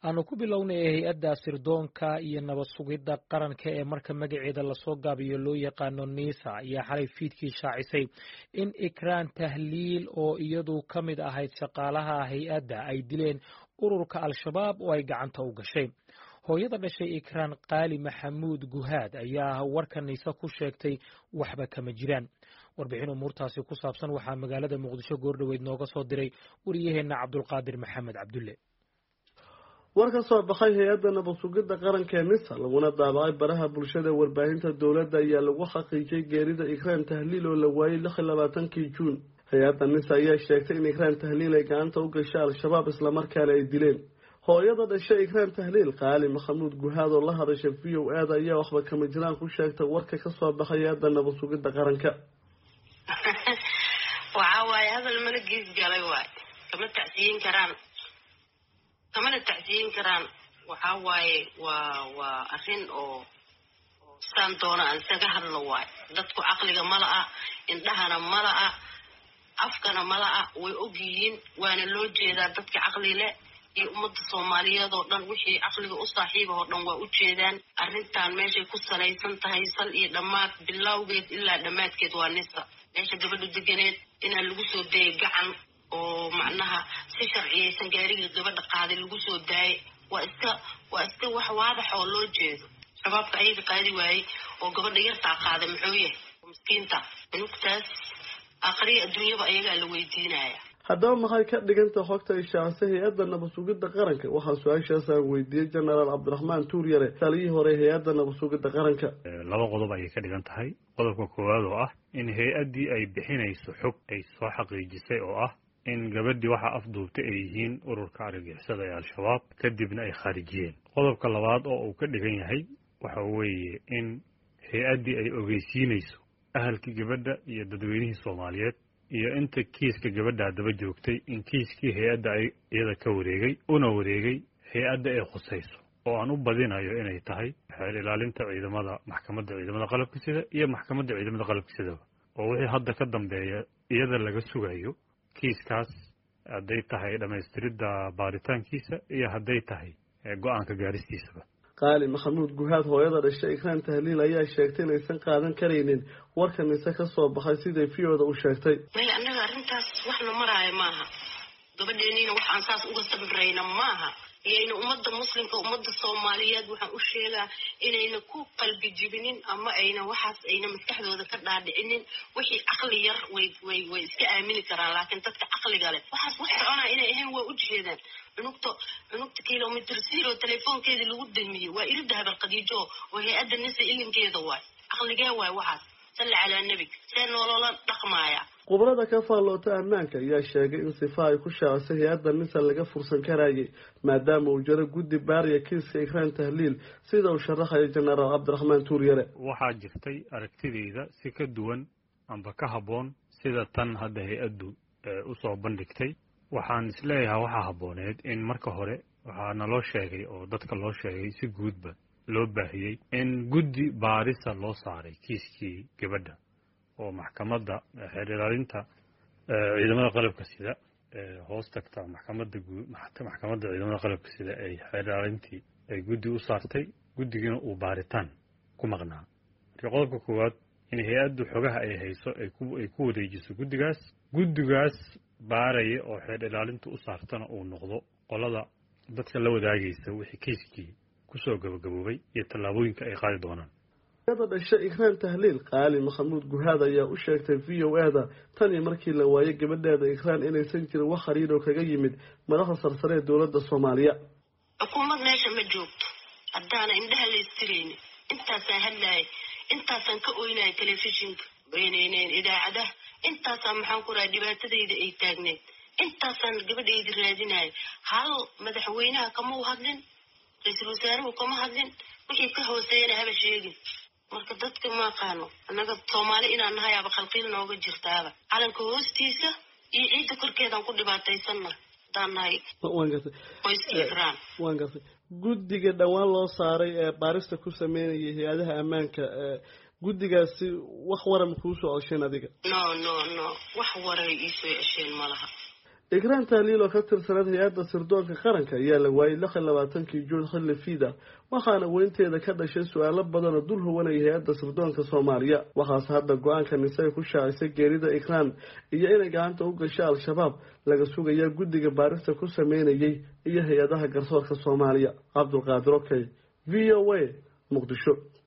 aanu ku bilownay hay-adda sirdoonka iyo nabad sugidda qaranka ee marka magaceeda lasoo gaabiyo loo yaqaano nisa ayaa xalay fiidkii shaacisay in ikraan tahliil oo iyadu ka mid ahayd shaqaalaha hay-adda ay dileen ururka al-shabaab oo ay gacanta u gashay hooyada dhashay ikraan qaali maxamuud guhaad ayaa warka nise ku sheegtay waxba kama jiraan warbixin umuurtaasi ku saabsan waxaa magaalada muqdisho goordhoweyd nooga soo diray wariyaheenna cabdulqaadir maxamed cabdulle war ka soo baxay hay-adda nabad sugidda qaranka ee nisa laguna daabacay baraha bulshada warbaahinta dowladda ayaa lagu xaqiijiyay geerida ikraan tahliil oo la waayey lix iyo labaatankii juun hay-adda nisa ayaa sheegtay in ikraan tahliil ay gacanta u gashay al-shabaab islamarkaana ay dileen hooyada dhashay ikraan tahliil qaali maxamuud guhaad oo la hadashay v o aada ayaa waxba kama jiraan ku sheegtay warka ka soo baxay hay-adda nabad sugidda qaranka waxa waaye hadal mana gees galay waay kama tacsiyin karaan kamana tacsiyin karaan waxa waaye waa waa arrin oo saan doona aan isaga hadlo waay dadku caqliga mala-a indhahana mala-a afkana mala-a way og yihiin waana loo jeedaa dadka caqli leh iyo ummadda soomaaliyeed oo dhan wixii caqliga u saaxiiba oo dhan waa u jeedaan arrintan meeshay ku salaysan tahay sal iyo dhammaad bilowgeed ilaa dhammaadkeed waa nisa meesha gabadhu deganeed inaa lagu soo dayay gacan oo macnaha si sharciyaysan gaariga gabadha qaaday lagu soo daayay waa iska waa iska wax waadax oo loo jeedo shabaabka ayaga qaadi waayey oo gabadha yartaa qaaday muxuu yahay miskiinta inugtaas aakhriya adduunyaba ayagaa la weydiinaya haddaba maxay ka dhiganta xogta ishaacisay hay-adda nabad sugidda qaranka waxaa su-aashaas aan weydiiyey jenaraal cabdiraxmaan tuuryare taliyii hore hay-adda nabad sugidda qaranka laba qodob ayay ka dhigan tahay qodobka koowaad oo ah in hay-addii ay bixinayso xog ay soo xaqiijisay oo ah in gabadhii waxaa afduubtay ay yihiin ururka argagixisada ee al-shabaab kadibna ay khaarijiyeen qodobka labaad oo uu ka dhigan yahay waxa weeye in hay-addii ay ogeysiinayso ahalkii gabadha iyo dadweynihii soomaaliyeed iyo inta kiiska gabadha daba joogtay in kiiskii hay-adda ay iyada ka wareegay una wareegay hay-adda ay khusayso oo aan u badinayo inay tahay xeel ilaalinta ciidamada maxkamadda ciidamada qalabka sida iyo maxkamadda ciidamada qalabka sidaba oo wixii hadda ka dambeeya iyada laga sugayo kiiskaas hadday tahay dhammaystiridda baaritaankiisa iyo hadday tahay go-aanka gaaristiisaba qaali maxamuud guhaad hooyada dhashay ikraan tahliil ayaa sheegtay inaysan qaadan karaynin warka nise ka soo baxay siday v-oda u sheegtay may annaga arrintaas waxna maraayo maaha gabadheeniina waxaan saas uga sabrayna maaha iyayna ummadda muslimka ummadda soomaaliyeed waxaan u sheegaa inayna ku qalbi jibinin ama ayna waxaas ayna maskaxdooda ka dhaadhicinin wixii caqli yar way way way iska aamini karaan laakiin dadka caqliga leh waxaas wax soconaa inay ahayn waa u jeedaan cunugta cunugta kilomitr zero telefoonkeedii lagu damiyey waa irida habar khadiijo oo hay-adda nisa ilinkeeda waay caqligee waay waxaas salli calaa nebi see nolola dhaqmaaya khubrada ka faalloota ammaanka ayaa sheegay in sifa ay ku shaacisay hay-adda nisa laga fursan karayay maadaama uu jiro guddi baariya kiiska ikraan tahliil sida uu sharaxayo jenaraal cabdiraxmaan tuuryare waxaa jirtay aragtideyda si ka duwan amba ka habboon sida tan hadda hay-addu usoo bandhigtay waxaan isleeyahay waxaa habbooneed in marka hore waxaa naloo sheegay oo dadka loo sheegay si guudba loo baahiyey in guddi baarisa loo saaray kiiskii gabadha oo maxkamadda xeer ilaalinta ciidamada qalabka sida hoos tagta maxkamadda guud maxkamadda ciidamada qalabka sida ay xeer ilaalintii ay guddi u saartay guddigiina uu baaritaan ku maqnaa marka qodobka koowaad in hay-addu xogaha ay hayso ay ku wareejiso guddigaas guddigaas baaraya oo xeer ilaalinta u saartana uu noqdo qolada dadka la wadaagaysa wixii kiiskii kusoo gabagaboobay iyo tallaabooyinka ay qaadi doonaan hooyada dhashay ikraan tahliil qaali maxamuud guhaad ayaa u sheegtay v o a da tan iyo markii la waayay gabadheeda ikraan inaysan jirin wax hariir oo kaga yimid madaxda sarsare ee dowladda soomaaliya xukuumad meesha ma joogto haddaana indhaha la istiraynin intaasaan hadlaayay intaasaan ka oynaya telefishinka idaacadaha intaasaan maxaan ku raha dhibaatadayda ay taagneed intaasaan gabadhayda raadinaya hal madaxweynaha kama u hadlin ra-iisul wasaaruhu kama hadlin wixii ka hooseeyana haba sheegin marka dadka ma aqaano annaga soomaali inaan nahay aba khalqiil nooga jirtaaba calanka hoostiisa iyo ciidda korkeedaan ku dhibaataysanna haddaan nahay waan gartay qoyskii ikraan waan gartay guddiga dhowaan loo saaray ee baarista ku sameynayay hay-adaha ammaanka guddigaasi wax waran kuu soo cesheen adiga no no no wax waray iisoo cesheen ma laha ikraan tahliil oo ka tirsaneed hay-adda sirdoonka qaranka ayaa la waayey lix iyo labaatankii juun xilli fiida waxaana weynteeda ka dhashay su-aalo badan oo dul huwanaya hay-adda sirdoonka soomaaliya waxaase hadda go-aanka nisay ku shaacisay geerida ikraan iyo inay gacanta u gashay al-shabaab laga sugaya guddiga baarista ku sameynayay iyo hay-adaha garsoorka soomaaliya cabdulqaadir okey v o a muqdisho